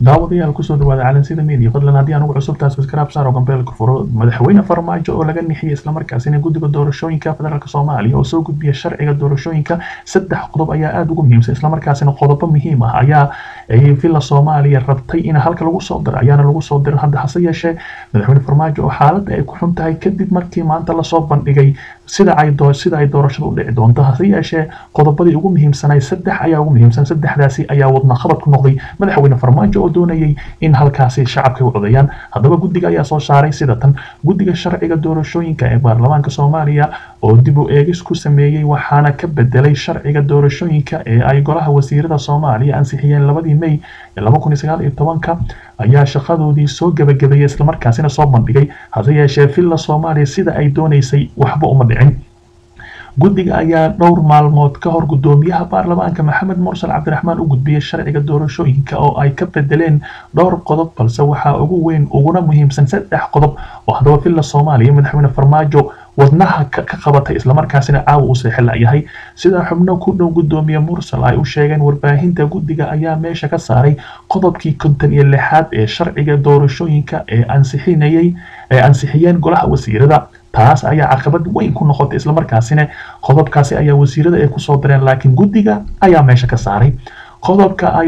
daawadayaal kusoo dhawaada calansida media fadlan haddii aan ugu cusubtahay subscribe saar oo gambeelka furo madaxweyne farmaajo oo laga nixiyay islamarkaasina guddiga doorashooyinka federaalk soomaaliya oo soo gudbiya sharciga doorashooyinka saddex qodob ayaa aada ugu muhiimsan islamarkaasina qodobo muhiim ah ayaa villa soomaaliya rabtay in halka lagu soo diro ayaana lagu soo dirin hadda hase yeeshee madaxweyne farmaajo oo xaaladda ay ku xun tahay kadib markii maanta lasoo bandhigay sida ay sida ay doorashada u dhici doonto hase yeeshee qodobadii ugu muhiimsanay saddex ayaa ugu muhiimsan saddexdaasi ayaa wadna qabad ku noqday madaxweyne farmaajo oo doonayay in halkaasi shacabka u codayaan haddaba guddiga ayaa soo saaray sida tan guddiga sharciga doorashooyinka ee baarlamaanka soomaaliya oo dib u eegis ku sameeyey waxaana ka bedelay sharciga doorashooyinka ee ay golaha wasiirada soomaaliya ansixiyeen labadii may laba kun iyo sagaal iyo tobanka ayaa shaqadoodii soo gebagabeeyey islamarkaasina soo bandhigay hase yeeshee villa soomaaliya sida ay doonaysay waxba uma dhicin guddiga ayaa dhowr maalmood ka hor guddoomiyaha baarlamaanka maxamed mursal cabdiraxmaan u gudbiyey sharciga doorashooyinka oo ay ka bedeleen dhowr qodob balse waxaa ugu weyn uguna muhiimsan saddex qodob oo haddaba villa soomaaliya madaxweyne farmaajo wadnaha ka qabatay islamarkaasina caawa uu seexi layahay sidaa xubno ku dhow guddoomiye mursal ay u sheegeen warbaahinta guddiga ayaa meesha ka saaray qodobkii konton iyo lixaad ee sharciga doorashooyinka ee ansixinayay ee ansixiyeen golaha wasiirada taas ayaa caqabad weyn ku noqotay islamarkaasina qodobkaasi ayaa wasiirada ay kusoo direen laakiin guddiga ayaa meesha ka saaray qodobka ay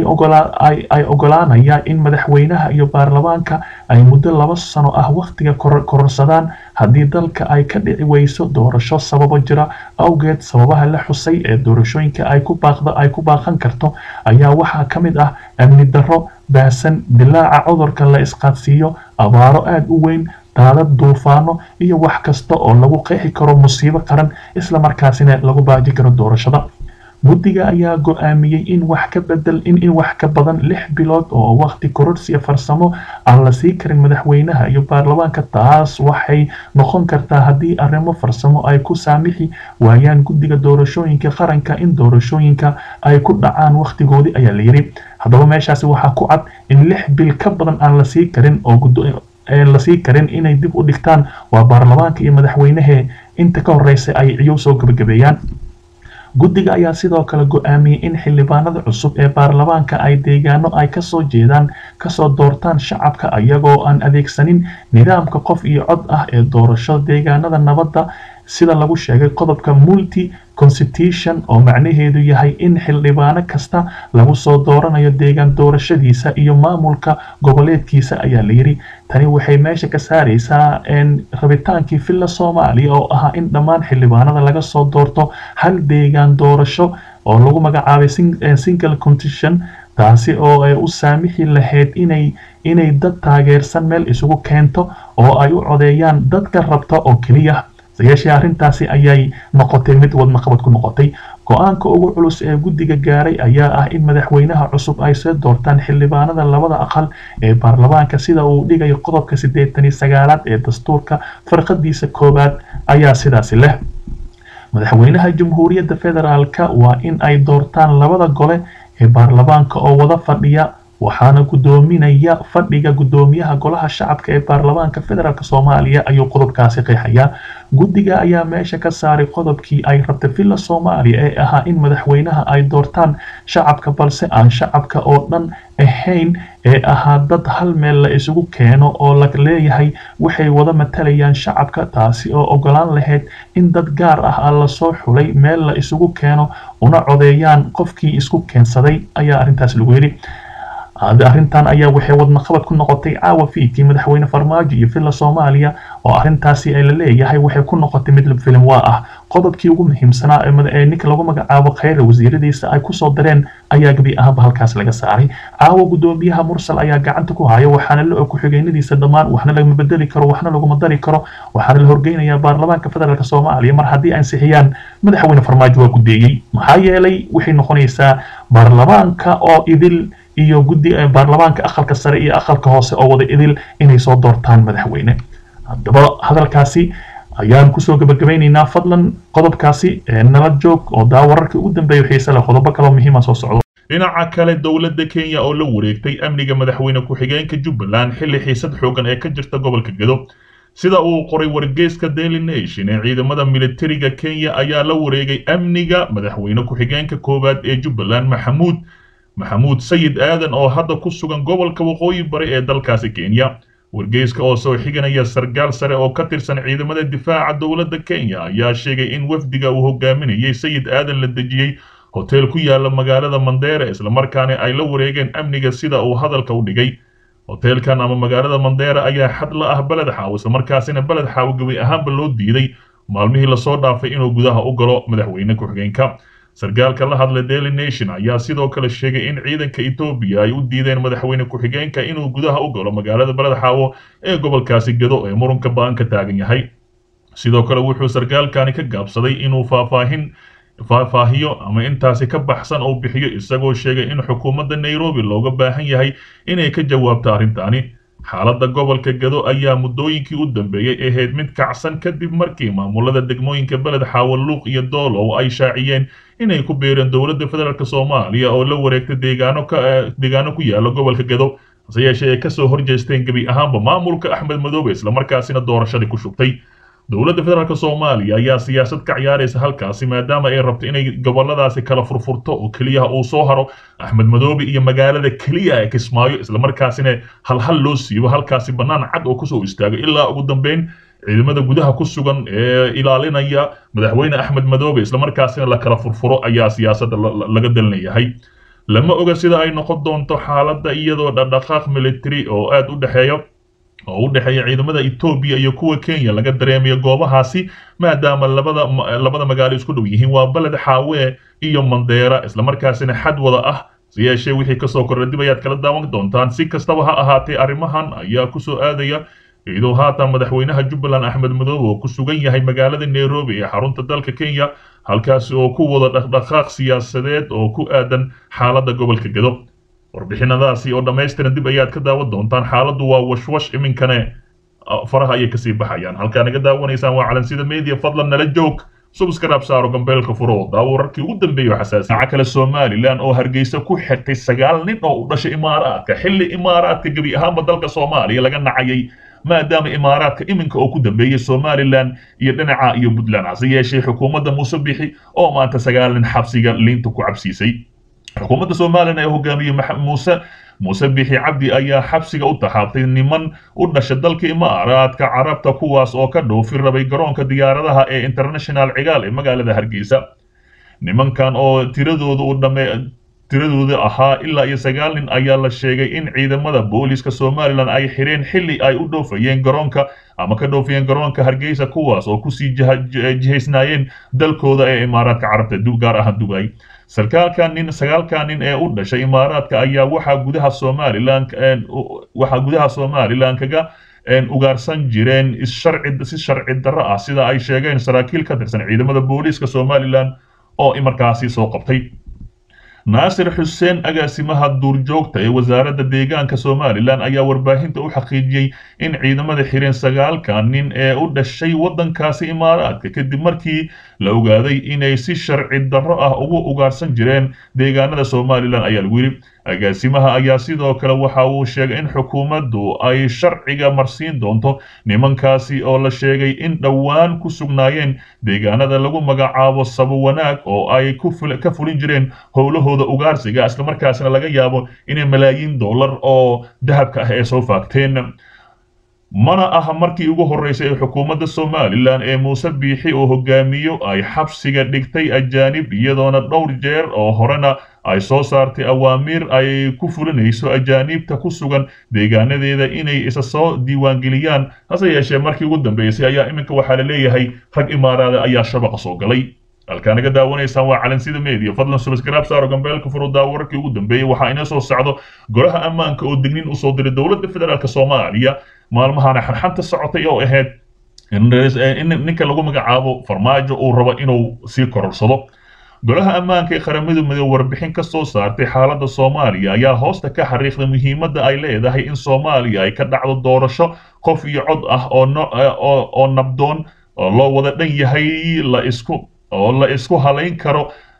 ay ogolaanayaan in madaxweynaha iyo baarlamaanka ay muddo laba sano ah wakhtiga kororsadaan haddii dalka ay ka dhici weyso doorasho sababo jira awgeed sababaha la xusay ee doorashooyinka ay ku baaqda ay ku baaqan karto ayaa waxaa ka mid ah amni darro baahsan dilaaca cudurka la isqaadsiiyo abaaro aada u weyn daadad duufaano iyo wax kasta oo lagu qeexi karo musiibo qaran islamarkaasina lagu baaji karo doorashada guddiga ayaa go-aamiyey in wax ka bedel in in wax ka badan lix bilood oo waqti kororsiya farsamo aan la sii karin madaxweynaha iyo baarlamaanka taas waxay noqon kartaa haddii arrimo farsamo ay ku saamixi waayaan guddiga doorashooyinka qaranka in doorashooyinka ay ku dhacaan waqtigoodii ayaa layidhi haddaba meeshaasi waxaa ku cad in lix bil ka badan aan la sii karin oo lasii karin inay dib u dhigtaan waa baarlamaanka iyo madaxweynehe inta ka horeysa ay ciyow soo gebagabeeyaan guddiga ayaa sidoo kale go-aamiyey in xildhibaanada cusub ee baarlamaanka ay deegaano ay kasoo jeedaan kasoo doortaan shacabka iyagoo aan adeegsanin nidaamka qof iyo cod ah ee doorasho deegaanada nabadda sida lagu sheegay qodobka multi constitution oo macnaheedu yahay in xildhibaano kasta lagu soo dooranayo deegaan doorashadiisa iyo maamulka goboleedkiisa ayaa layidhi tani waxay meesha ka saaraysaa rabitaankii villa soomaaliya oo ahaa in dhammaan xildhibaanada laga soo doorto hal deegaan doorasho oo lagu magacaabay single constitution taasi oo ay u saamixi lahayd inay inay dad taageersan meel isugu keento oo ay u codeeyaan dadka rabta oo keliya sayeeshee arrintaasi ayay noqotay mid wadna qabad ku noqotay go-aanka ugu culus ee guddiga gaaray ayaa ah in madaxweynaha cusub ay soo doortaan xildhibaanada labada aqal ee baarlamaanka sida uu dhigayo qodobka siddeetan iyo sagaalaad ee dastuurka farqadiisa koowaad ayaa sidaasi leh madaxweynaha jamhuuriyadda federaalka waa in ay doortaan labada gole ee baarlamaanka oo wada fadhiya waxaana guddoominaya fadhiga guddoomiyaha golaha shacabka ee baarlamaanka federaalk soomaaliya ayuu qodobkaasi qeexayaa guddiga ayaa meesha ka saaray qodobkii ay rabta villa soomaaliya ee ahaa in madaxweynaha ay doortaan shacabka balse aan shacabka oo dhan ahayn ee ahaa dad hal meel la isugu keeno oo la leeyahay waxay wada matalayaan shacabka taasi oo ogolaan lahayd in dad gaar ah lasoo xulay meel la isugu keeno una codeeyaan qofkii isku keensaday ayaa arrintaas lagu yidhi arrintan ayaa waxay wadna qabad ku noqotay caawa fiidkii madaxweyne farmaajo iyo villa soomaaliya oo arrintaasi la leeyahay waxay ku noqotay mid filim waa ah qodobkii ugu muhiimsanaa ee ninka lagu magacaabo khayra wasiiradiisa ay kusoo dareen ayaa gebi ahaanba halkaas laga saaray caawa guddoomiyaha mursal ayaa gacanta ku haya waxaana la og ku-xigeenadiisa dhammaan waxna lagama bedeli karo waxna laguma dari karo waxaana la horgeynayaa baarlamaanka federaalk soomaaliya mar haddii ansixiyaan madaxweyne farmaajo waa guddeeyey maxaa yeelay waxay noqonaysaa baarlamaanka oo idil iyo guddi baarlamaanka aqalka sare iyo aqalka hoose oo wada idil inay soo doortaan madaxweyne haddaba hadalkaasi ayaan kusoo gabagabaynaynaa fadlan qodobkaasi nala joog oo daa wararkii ugu dambeeya xiise leh qodobo kaloo muhiima soo socdo dhinaca kale dowladda kenya oo la wareegtay amniga madaxweyne ku-xigeenka jubbaland xilli xiisad xoogan ee ka jirta gobolka gedo sida uu qoray wargeyska daily nation ee ciidamada militariga kenya ayaa la wareegay amniga madaxweyne ku-xigeenka koowaad ee jubbaland maxamuud maxamuud sayid aadan oo hadda ku sugan gobolka waqooyi bari ee dalkaasi kenya wargeyska oo soo xiganaya sargaal sare oo ka tirsan ciidamada difaaca dowladda kenya ayaa sheegay in wafdiga uu hogaaminayay sayid aadan la dejiyey hotel ku yaala magaalada mandera islamarkaana ay la wareegeen amniga sida uu hadalka u dhigay hoteelkan ama magaalada mandera ayaa xad la ah beled xaawo islamarkaasina beled xaawo gebi ahaanba loo diiday maalmihii lasoo dhaafay inuu gudaha u galo madaxweyne ku-xigeenka sargaalka la hadlay daily nation ayaa sidoo kale sheegay in ciidanka etoobiya ay u diideen madaxweyne ku-xigeenka inuu gudaha u galo magaalada beled xaawo ee gobolkaasi gado ee murunka ba-an ka taagan yahay sidoo kale wuxuu sargaalkani ka gaabsaday inuu faahfaahin faahfaahiyo ama intaasi ka baxsan oo bixiyo isagoo sheegay in xukuumadda nairobi looga baahan yahay inay ka jawaabto arrintaani xaaladda gobolka gado ayaa muddooyinkii u dambeeyey ahayd mid kacsan kadib markii maamulada degmooyinka beled xaawo luuq iyo doolow ay shaaciyeen inay ku beereen dowladda federaalk soomaaliya oo la wareegtay deegaano ka deegaano ku yaala gobolka gado hase yeeshee ay kasoo horjeesteen gebi ahaanba maamulka axmed madoobe islamarkaasina doorashadii ku shubtay dowladda federaalk soomaaliya ayaa siyaasad ka ciyaaraysa halkaasi maadaama ay rabto inay goboladaasi kala furfurto oo keliyaha uu soo haro axmed madoobe iyo magaalada keliya ee kismaayo islamarkaasina halhal loo siibo halkaasi bannaan cad oo kusoo istaago ilaa ugu dambeyn ciidamada gudaha ku sugan ee ilaalinaya madaxweyne axmed madoobe islamarkaasina la kala furfuro ayaa siyaasadda laga dalinayahay lama oga sida ay noqon doonto xaaladda iyadoo dhaqdhaqaaq military oo aada u dhexeeya oo u dhexeeya ciidamada Ethiopia iyo kuwa Kenya laga dareemayo goobahaasi maadaama labada labada magaalo isku dhow yihiin waa balad xaawe iyo Mandera isla markaasina xad wada ah siyaashe wixii ka soo kordhay dib ayaad kala daawan doontaan si kastaba ha ahaatee arrimahan ayaa ku soo aadaya iyadoo haatan madaxweynaha Jubbaland Axmed Madoobe oo ku sugan yahay magaalada Nairobi ee xarunta dalka Kenya halkaasi oo ku wada dhaqdhaqaaq siyaasadeed oo ku aadan xaaladda gobolka Gado warbixinadaasi oo dhammaystiran dib ayaad ka daawan doontaan xaaladdu waa washwash iminkane faraha ayay kasii baxayaan halkaa naga daawanaysaan waa calansida media fadlan nala joog subscribe saaro gambeelka furo daawo wararkii ugu dambeeyo xasaasi dhinaca kale somalilan oo hargeysa ku xirtay sagaal nin oo u dhashay imaaraadka xilli imaaraadka gebi ahaanba dalka soomaaliya laga nacayay maadaama imaaraadka iminka oo ku dambeeyey somalilan iyo dhinaca iyo puntland hase yeeshee xukuumadda muuse bixi oo maanta sagaal nin xabsiga liinta ku cabsiisay xukuumadda somalilan ee hogaamiyey muuse muuse bixi cabdi ayaa xabsiga u taxaabtay niman u dhasha dalka imaaraadka carabta kuwaas oo ka dhoofi rabay garoonka diyaaradaha ee international cigaal ee magaalada hargeysa nimankan oo tiradooda u dhame tiradooda ahaa ilaa iyo sagaal nin ayaa la sheegay in ciidamada booliska somalilan ay xireen xilli ay u dhoofayeen garoonka ama ka dhoofayeen garoonka hargeysa kuwaas oo kusii jihaysnaayeen dalkooda ee imaaraadka carabta gaar ahaan dugay sarkaalkan nin sagaalkan nin ee u dhashay imaaraadka ayaa waxaa gudaha somalilan waxaa gudaha somalilan kaga ugaarsan jireen issharci si sharci darro ah sida ay sheegeen saraakiil ka tirsan ciidamada booliiska somalilan oo markaasi soo qabtay naasir xuseen agaasimaha duurjoogta ee wasaaradda deegaanka somalilan ayaa warbaahinta u xaqiijiyey in ciidamada xireen sagaalkan nin ee u dhashay waddankaasi imaaraadka kadib markii la ogaaday inay si sharci darro ah ugu ugaarsan jireen deegaanada somalilan ayaa lagu yidhi agaasimaha ayaa sidoo kale waxa uu sheegay in xukuumaddu ay sharciga marsiin doonto nimankaasi oo la sheegay in dhowaan ku sugnaayeen deegaanada lagu magacaabo sabo wanaag oo ay ka fulin jireen howlahooda ugaarsiga islamarkaasina laga yaabo inay malaayiin dollar oo dahabka ah ee soo faagteen mana aha markii ugu horreysay ee xukuumadda somalilan ee muuse biixi oo hogaamiyo ay xabsiga dhigtay ajaanib iyadoona dhowr jeer oo horena ay soo saartay awaamiir ay ku fulinayso ajaaniibta ku sugan deegaanadeeda inay isa soo diiwaangeliyaan hase yeeshee markii ugu dambeysay ayaa iminka waxaa la leeyahay rag imaaraada ayaa shabaqa soo galay halkaa naga daawanaysaan waa calansida media fadlan subscribe saaro gambeelka furo daawo wararkii ugu dambeeyey waxaa inoo soo socdo golaha ammaanka oo dignin usoo diray dowladda federaalk soomaaliya maalmahana xanxanta socotay oo ahayd in ninka lagu magacaabo farmaajo uu rabo inuu sii kororsado golaha ammaanka ee qaramada midoobe warbixin ka soo saartay xaaladda soomaaliya ayaa hoosta ka xariiqday muhiimadda ay leedahay in soomaaliya ay ka dhacdo doorasho qof iyo cod ah oo nabdoon oo loo wada dhan yahay la isku oo la isku halayn karo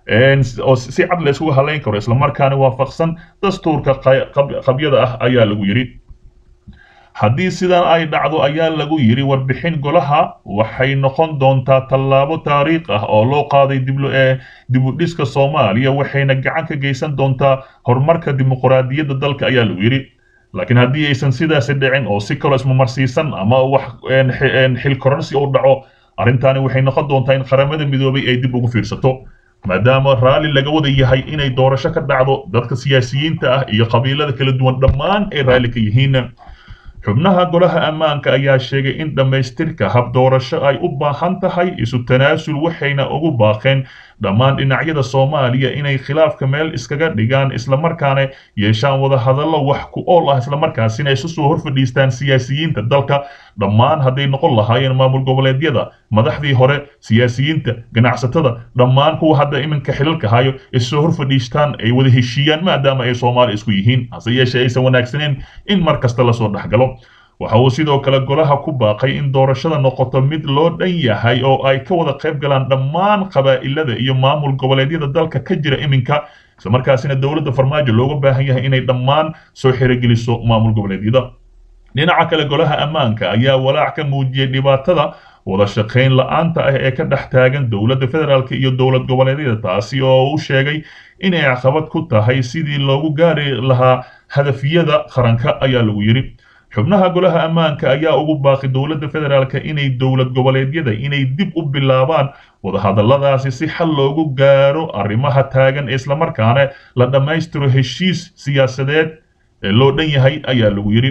oo si cad la isku halayn karo islamarkaana waafaqsan dastuurka qabyada ah ayaa lagu yidhi haddii sidan ay dhacdo ayaa lagu yidhi warbixin golaha waxay noqon doontaa tallaabo taariikh ah oo loo qaaday dibudhiska soomaaliya waxayna gacan ka geysan doontaa horumarka dimuqraadiyadda dalka ayaa lagu yidhi laakiin haddii aysan sidaasi dhicin oo si kaloo ismamarsiisan ama wax xilkoransi u dhaco arrintaani waxay noqon doontaa in qaramada midoobay ay dib ugu fiirsato maadaama raalli laga wada yahay inay doorasho ka dhacdo dadka siyaasiyiinta ah iyo qabiilada kala duwan dhammaan ay raalli ka yihiin xubnaha golaha ammaanka ayaa sheegay in dhammaystirka hab doorasho ay u baahan tahay isu tanaasul waxayna ugu baaqeen dhammaan dhinacyada soomaaliya inay khilaafka meel iskaga dhigaan islamarkaana yeeshaan wadahadallo wax ku ool ah islamarkaasina isu soo horfadhiistaan siyaasiyiinta dalka dhammaan hadday noqon lahaayeen maamul goboleedyada madaxdii hore siyaasiyiinta ganacsatada dhammaan kuwa hadda iminka xilalka hayo issoo horfadhiistaan ay wada heshiiyaan maadaama ay soomaali isku yihiin hase yeeshee aysan wanaagsaneen in mar kasta lasoo dhexgalo waxa uu sidoo kale golaha ku baaqay in doorashada noqoto mid loo dhan yahay oo ay ka wada qayb galaan dhammaan qabaa'ilada iyo maamul goboleedyada dalka ka jira iminka islamarkaasina dowladda farmaajo looga baahan yahay inay dhammaan soo xirogeliso maamul goboleedyada dhinaca kale golaha ammaanka ayaa walaac ka muujiyey dhibaatada wada shaqayn la-aanta ah ee ka dhex taagan dowladda federaalk iyo dowlad goboleedyada taasi oo uu sheegay inay caqabad ku tahay sidii loogu gaari lahaa hadafyada qaranka ayaa lagu yidhi xubnaha golaha ammaanka ayaa ugu baaqi dowladda federaalka inay dowlad goboleedyada inay dib u bilaabaan wadahadalladaasi si xal loogu gaaro arrimaha taagan islamarkaana la dhammaystiro heshiis siyaasadeed ee loo dhan yahay ayaa lagu yidhi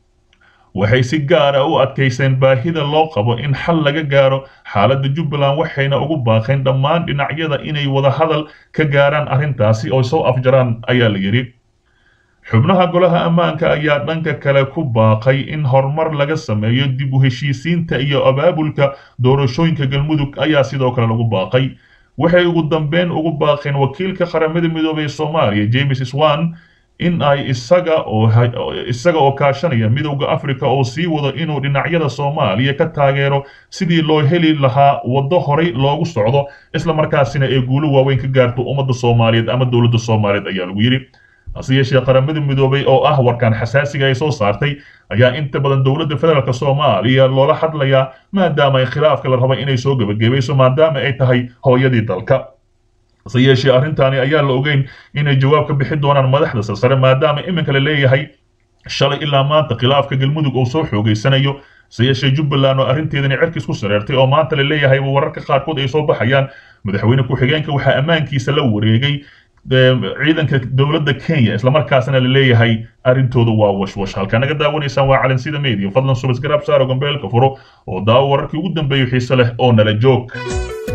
waxay si gaara u adkayseen baahida loo qabo in xal laga gaaro xaaladda jubbaland waxayna ugu baaqeen dhammaan dhinacyada inay wadahadal ka gaaraan arrintaasi oo soo afjaraan ayaa la yidhi xubnaha golaha ammaanka ayaa dhanka kale ku baaqay in horumar laga sameeyo dib u heshiisiinta iyo abaabulka doorashooyinka galmudug ayaa sidoo kale lagu baaqay waxay ugu dambeyn ugu baaqeen wakiilka qaramada midoobay ee soomaaliya james swan in ay isaga oo isaga oo kaashanaya midowda africa oo sii wado inuu dhinacyada soomaaliya ka taageero sidii loo heli lahaa waddo horay loogu socdo islamarkaasina ee guulo waaweyn ka gaarto ummadda soomaaliyeed ama dowladda soomaaliyeed ayaa lagu yidhi hase yeeshee qaramada midoobay oo ah warkaan xasaasiga ay soo saartay ayaa inta badan dowladda federaalk soomaaliya loola hadlayaa maadaama ay khilaafka la raba inay soo gebagabayso maadaama ay tahay hooyadii dalka hase yeeshee arrintaani ayaa la ogeyn inay jawaab ka bixi doonaan madaxda sarsare maadaama iminka la leeyahay shalay ilaa maanta khilaafka galmudug uu soo xoogeysanayo hase yeeshee jubbaland oo arrinteedani cerkis ku sareertay oo maanta la leeyahay wararka qaarkood ay soo baxayaan madaxweyne ku-xigeenka waxaa ammaankiisa la wareegay ciidanka dowladda kenya islamarkaasna la leeyahay arrintooda waa washwash halkaa naga daawanaysaan waa calansida media fadlan subasgaraab saaro gambeelka furo oo daawo wararkii ugu dambeeyo xiise leh oo nala joog